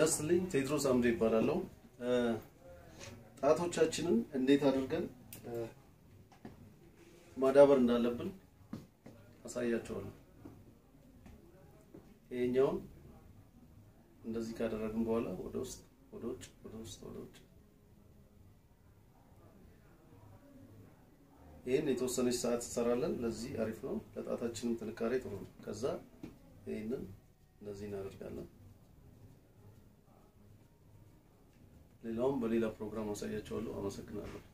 ጤና ይስጥልኝ። ቴድሮስ አምዴ ይባላለሁ። ጣቶቻችንን እንዴት አድርገን ማዳበር እንዳለብን አሳያቸዋለሁ። ይሄኛውን እንደዚህ ካደረግን በኋላ ወደ ውስጥ ወደ ውጭ ወደ ውስጥ ወደ ውጭ ይህን የተወሰነች ሰዓት እንሰራለን። ለዚህ አሪፍ ነው። ለጣታችንም ጥንካሬ ጥሩ ነው። ከዛ ይህንን እንደዚህ እናደርጋለን። ሌላውም በሌላ ፕሮግራም አሳያቸዋለሁ። አመሰግናለሁ።